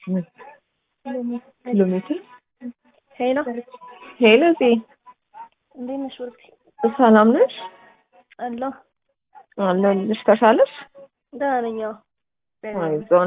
ኪሎ ሜትር ሄሎ ሄሎ ዜ እንዴት ነሽ? ወርቅ ሰላም ነሽ? አለሁ አለሁልሽ። ተሻለሽ? ደህና ነኝ። አዎ አይዞን።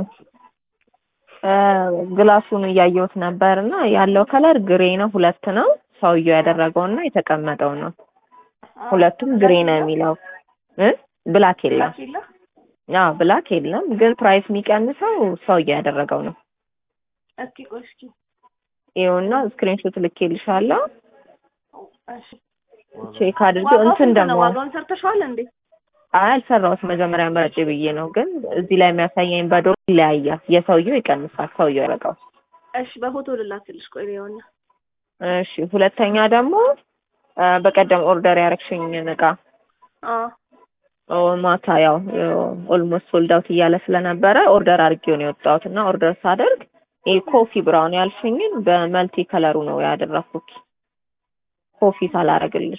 ግላሱን እያየሁት ነበር እና ያለው ከለር ግሬ ነው። ሁለት ነው ሰውየው ያደረገው እና የተቀመጠው ነው። ሁለቱም ግሬ ነው የሚለው እ ብላክ የለም። የለ አዎ ብላክ የለም፣ ግን ፕራይስ የሚቀንሰው ሰውየው ያደረገው ነው። እስኪ ቆይ እስኪ ይኸውና ስክሪንሾት ልኬልሻለሁ። እሺ ቼክ አድርጊ። ዋጋው እንትን ስንት ነው? ደግሞ ዋጋውን ሰርተሽዋል እንዴ? አይ አልሰራሁት መጀመሪያ መረጭ ብዬ ነው፣ ግን እዚህ ላይ የሚያሳየኝ በዶር ይለያያል። የሰውየው ይቀንሳል፣ ሰውየው ያደረገው። እሺ በፎቶ ልላክልሽ። ቆይ ይኸውና እሺ ሁለተኛ ደግሞ አ፣ በቀደም ኦርደር ያረግሽኝን እቃ አዎ ኦ፣ ማታ ያው ኦልሞስት ሶልድ አውት እያለ ስለነበረ ኦርደር አድርጌው ነው የወጣሁት እና ኦርደር ሳደርግ ይሄ ኮፊ ብራውን ያልሽኝን በመልቲ ከለሩ ነው ያደረኩት። ኮፊ ሳላረግልሽ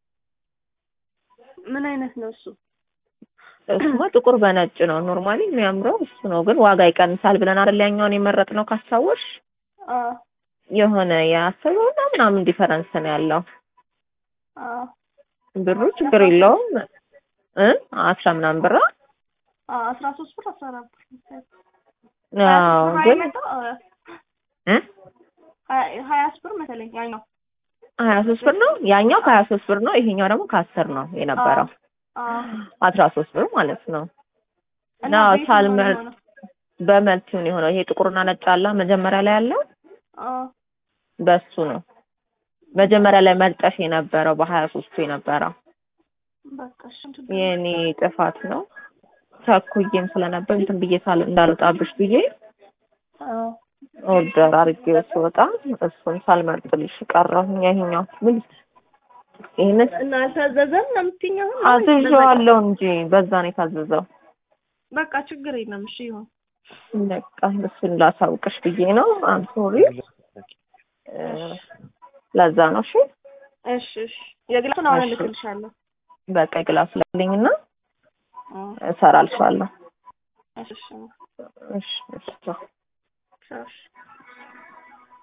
ምን አይነት ነው እሱ? እሱማ ጥቁር በነጭ ነው ኖርማሊ የሚያምረው እሱ ነው፣ ግን ዋጋ ይቀንሳል ብለን አይደል ያኛውን የመረጥነው ካስታወሽ አዎ የሆነ የአስበውና ምናምን ዲፈረንስ ነው ያለው። አዎ ብሩ ችግር የለውም እ አስራ ምናምን ብር አዎ አስራ ሶስት ብር አስራ አራት ብር መሰለኝ። አዎ ሀያ ግን መጣ እ ሀያ ሀያ ብር መሰለኝ ያኛው ሀያ ሶስት ብር ነው ያኛው ከሀያ ሶስት ብር ነው ይሄኛው ደግሞ ከአስር ነው የነበረው አዎ አስራ ሶስት ብር ማለት ነው እና እና በየትኛው ነው ሳልመር የሆነው? በመልቲውን የሆነው ይሄ ጥቁርና ነጭ አለ መጀመሪያ ላይ ያለው አዎ በሱ ነው መጀመሪያ ላይ መርጠሽ የነበረው በሀያ ሶስቱ የነበረው በቃ እሺ እንትን የኔ ጥፋት ነው ቸኩዬም ስለነበር እንትን ብዬ ሳል እንዳልወጣብሽ ብዬ አዎ ኦርደር አድርጌው ስወጣ እሱን ሳልመርጥልሽ ቀረሁኝ። ይሄኛው ምን ይሄንን እና አልታዘዘም ነው የምትይኝ አሁን? አዝዤዋለሁ እንጂ በዛ ነው የታዘዘው። በቃ ችግር የለም። እሺ ይሁን። በቃ እሱን ላሳውቅሽ ብዬ ነው። አም ሶሪ ለዛ ነው። እሺ እሺ እሺ የግላሱን አሁን እሺ። እልክልሻለሁ። በቃ ግላስ ላልኝና አዎ እሰራልሻለሁ። እሺ እሺ እሺ እሺ ቻው። ቻው እሺ